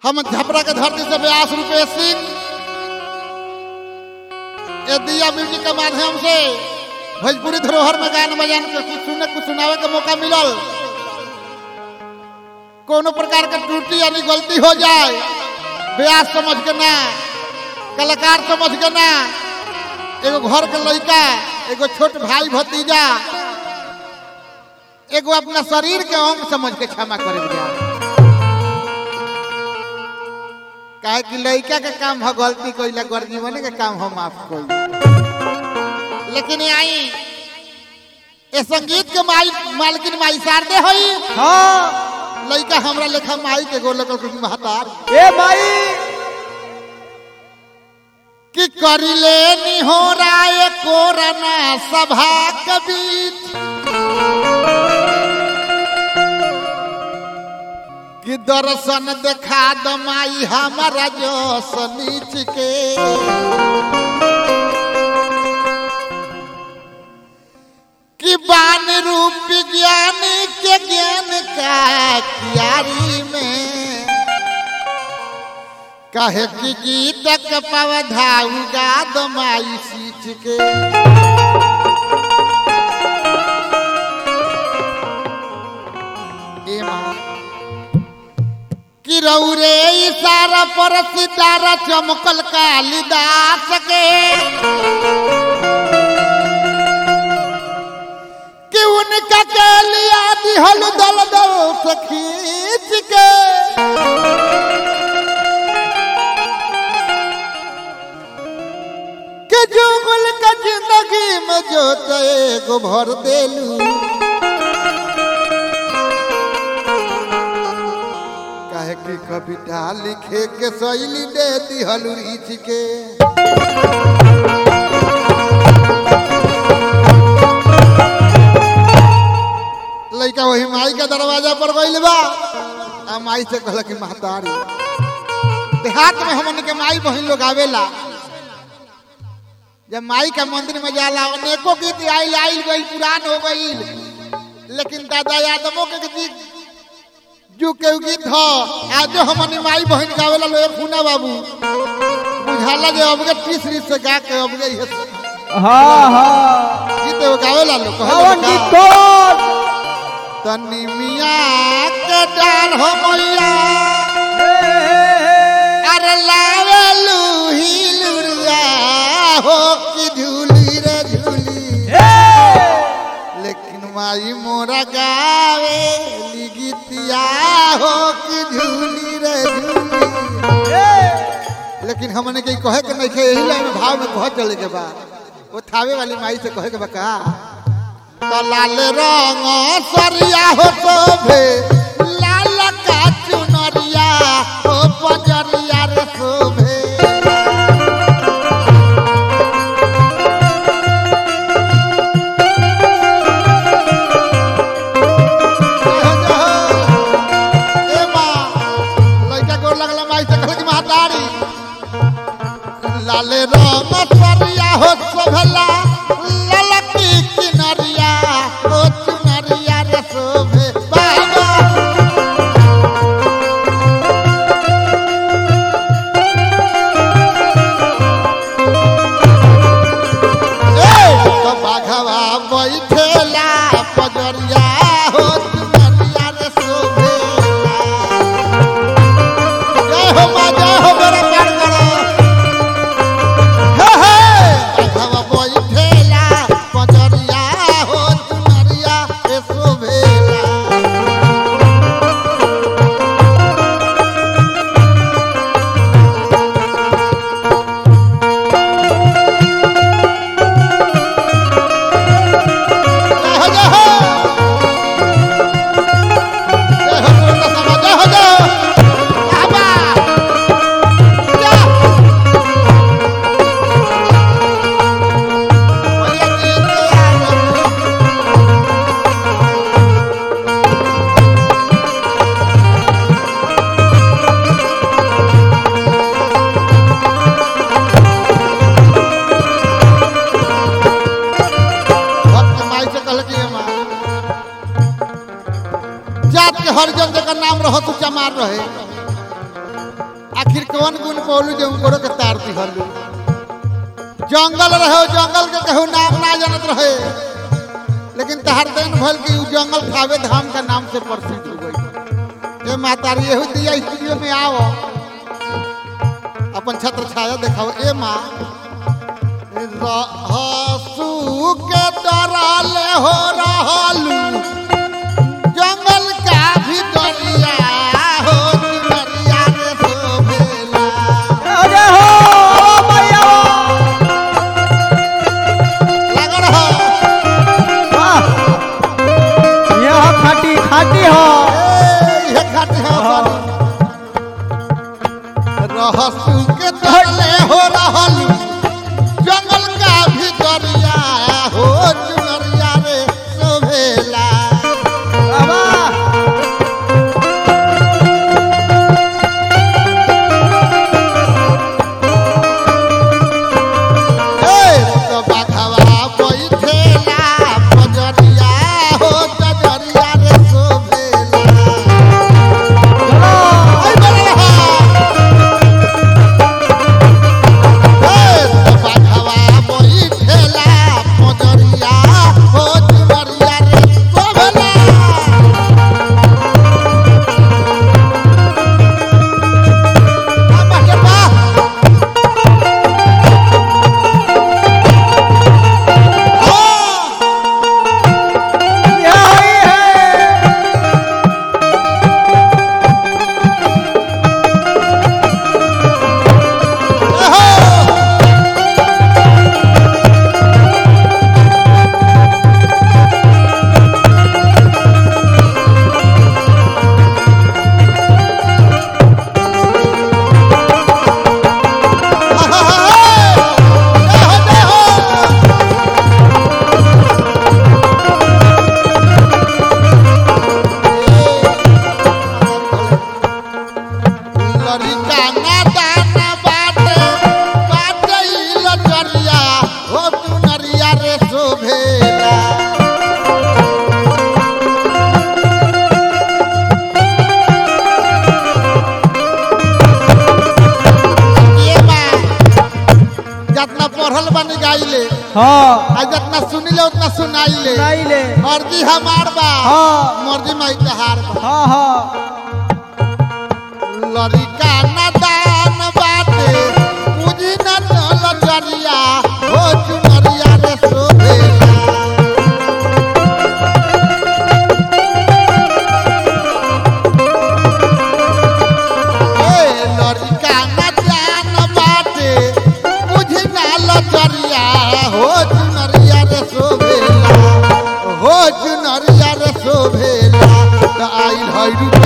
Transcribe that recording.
हम झपरा के धरती से व्यास रुपेश सिंह ये दिया म्यूजिक के माध्यम से भोजपुरी धरोहर में गान बजान के कुछ सुने कुछ सुनावे के मौका मिलल कोनो प्रकार के त्रुटि यानी गलती हो जाए व्यास समझ के ना कलाकार समझ के ना एगो घर के लड़का एगो छोट भाई भतीजा एगो अपना शरीर के अंग समझ के क्षमा करे जाए काहे कि लड़का के काम हो गलती कइला गर्जीवने के काम हो माफ कइला लेकिन आई ए संगीत के माई मालकिन माई शारदे होई हाँ लड़का हमरा लेखा माई के गोल लगल कुछ महतार ए भाई कि करिले निहोराय कोरना सभा के बीच कि दर्शन देखा दमाई हमारा जोश नीच के कि बान रूप ज्ञानी के ज्ञान का क्यारी में कहे कि गीत के पवधा उगा दमाई सींच के ए माँ कि रौरे इशारा पर सितारा चमकल कालिदास के कि उनका के लिया दिहल दल दल से खींच के के जुगल का जिंदगी में जो एगो भर देलू काहे कि कविता लिखे के शैली दे दिहल रीछ के लड़का वही माई के दरवाजा पर गइल बा आ माई से कहला कि महतारी देहात में हमन के माई बहन लोग आवेला जब माई का मंदिर में जाला अनेकों गीत आइल आइल गइल पुरान हो गइल लेकिन दादा यादवों के गीत जो के गीत हो आज हमनी माई बहन गावेला लो फूना बाबू बुझाला जे अबगे तीसरी से गा के अबगे ये हाँ हाँ गीत वो गावेला लो हवन कहला की कौन तनी मिया के डाल हो मैया अरे लावेलू हिलुरिया हो कि झूली रे झूली लेकिन माई मोरा गावे गीतिया हो कि झूली रे झूली लेकिन हमने के कहे के नहीं खे यही लाइन में भाव में कह चले के बा वो थावे वाली माई से कहे के बा का तो लाल रंग सरिया हो शोभे लाल का चुनरिया हो पजरिया रे शोभे ए माँ, लइका गोर लगला माई से कहलक महतारी लाले रंग सरिया हो शोभला ललकी किनरिया हो चुनरिया रे शोभे बाबा ए तो बाघवा बैठेला पजरिया हो चुनरिया रे शोभेला जय हो माँ जय हो मेरा प्यार करो हे हे अधवा बैठेला पजरिया हो चुनरिया ए शोभेला जय हो जय हो जय हो सुरता सभा जय हो जय हो बाबा या भैया जी के आगो भक्त माई से कहल कि माँ जात के हरिजन जकर नाम रहो तू चमार रहे आखिर कौन गुण पौलू जो उनको के तार दिहलू जंगल रहे जंगल के कहू नाम ना जानत रहे लेकिन तहार दिन भल कि उ जंगल खावे धाम का नाम से प्रसिद्ध हो गई ए मातारी यहू दिया स्टूडियो में आओ अपन छत्र छाया दिखाओ ए माँ रहसू के डराले हो रहलू जंगल का भी दरिया हो दरिया रे शोभेला अरे हो मैया लागल हो वाह यह खाटी खाटी हो ए, इहे खातिर हो रहसू के डरले हो रहलू जंगल का भी दरिया हो दरिया रे शोभेला वाह ए, तो बाघवा बैठेला पजरिया हो दरिया रे शोभेला चलो आई बलहा ए तो बाघवा बैठेला पजरिया हो दरिया रे शोभेला आ बाटे बा आ यह ही है लड़िका नादान बाटे बाटे ई लचरिया हो तू नरिया रे शोभेला ये बा जितना पढ़ल बन गाइले हाँ आ जितना सुनिले उतना सुनाइले नहीं ले मर्जी हमार बा हाँ। मर्जी माई तहार बा हाँ हाँ लड़िका नदान बाटे मुझी न लचरिया हो चुनरिया रे शोभेला ए लड़िका नदान बाटे मुझी न लचरिया हो चुनरिया रे शोभेला हो चुनरिया रे शोभेला त आइल है